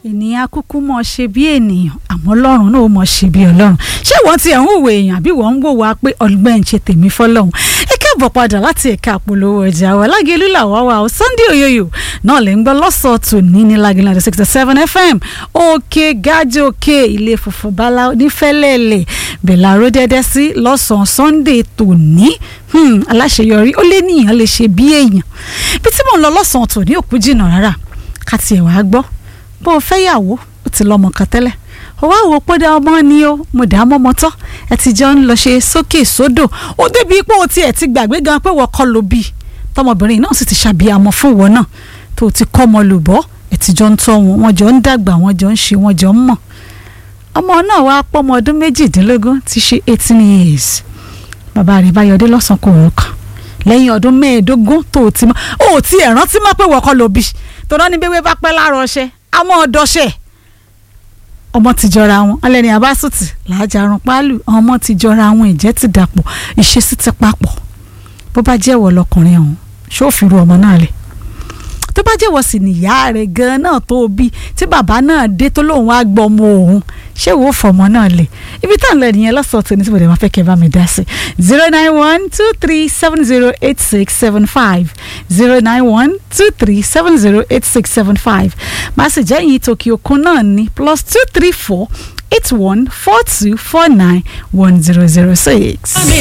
ènìyàn kúkú mọ̀ ṣe bí ènìyàn àmọ́ ọlọ́run náà ó mọ̀ ṣe bí ọlọ́run ṣé wọ́n ti ẹ̀ ń hùwà èèyàn àbí wọ́n ń wò wá pé ọgbẹ́ ń ṣe tèmi fọlọ́run ẹ káàbọ̀ padà láti ẹ̀ka àpolówó ọjà wa lágẹ̀lú làwa wa ó Sunday oyoyo náà lè ń gbọ́ lọ́sọ̀ọ̀tù ní ní lágẹ̀lú àti sixty seven fm òkè gájì òkè ilé funfun bala onífẹ́lẹ́lẹ̀ bẹ̀là ró dẹ́dẹ́ sí lọ́sàn-án Sunday tòní aláṣeyọrí ó lé níyàn lè ṣe bí èèyàn bí tí mò ń lọ lọ́sàn-án tòní òkú jìnnà rárá ká tiẹ̀ wá gbọ́ bó o fẹ́ yàwó ó ti lọ́mọ kan tẹ́lẹ̀ ó wá wò pé dá ọmọ ni ó mo dá mọ́mọ́ tán ẹ ti jọ ń lọ ṣe sókè sódò ó débi pé o tiẹ̀ ti gbàgbé gan pé wọ́n kọ́ ló bí tọmọbìnrin náà sì ti ṣàbíamọ fún ìwọ náà tó o ti kọ́ ọmọ lùbọ́ ẹ ti jọ ń tọ́ wọn wọn jọ ń dàgbà wọn jọ ń ṣe wọn jọ ń mọ̀ ọmọ náà wá pọ́mọ ọdún méjìdínlógún ti ṣe eighteen years bàbá rẹ̀ bá yọdé lọ́sàn-án kò rò kàn lẹ́yìn ọdún mẹ́ẹ̀ẹ́dógún tó o ti mọ́ o ò ti ẹ̀ rántí mọ́ pé wọ́n kọ́ ló bí tó náà ní bébé bá pẹ́ láàárọ̀ ọṣẹ àmọ́ ọdọṣẹ́ ọmọ ti jọra wọn alẹ́ni abásùtì làájàrún pálù ọmọ ti jọra wọn ìjẹ́ ti dàpọ̀ ìṣesí ti papọ̀ bó bá jẹ́wọ́ lọkùnrin ọ̀hún ṣófin ru ọmọ náà lẹ̀ tó bá jẹ́wọ́ sì nìyá rẹ̀ gan-an náà tó bí tí bàbá náà dé tó lóun wá gbọ́ ọmọ òun ṣé wo fọmọ náà lẹ̀ ibi tá à ń lọ nìyẹn lọ́sọ̀ọ́ tó ní tí mo dẹ̀ máa fẹ́ kẹ́ bá mi dá sí zero nine one two three seven zero eight six seven five zero nine one two three seven zero eight six seven five máa sì jẹ́ ìyìn tòkì òkun náà ní plus two three four eight one four two four nine one zero zero six.